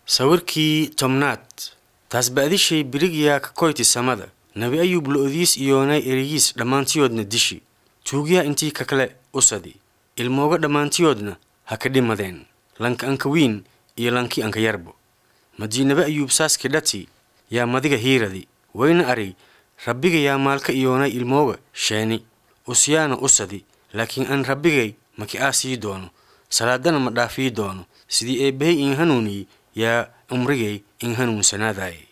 sawirkii tobnaad taas ba'dishay birigyaa ka koyti samada nabi ayub lo'odiis iyoonay erigiis dhammaantiyoodna dishi tuugyaa intii ka kale usadi ilmooga dhammaantiyoodna ha ka dhimadeen lanka anka wiin iyo lankii anka yarbo madii nabi ayuub saaski dhati yaa madiga hiiradi wayna arig rabbiga yaa maalka iyoonay ilmooga sheeni usyaana usadi laakiin aan rabbigay maki aasii doono salaadana ma dhaafii doono sidii eebbahay in hanuuniyi yaa umrigay in hanuunsanaadaay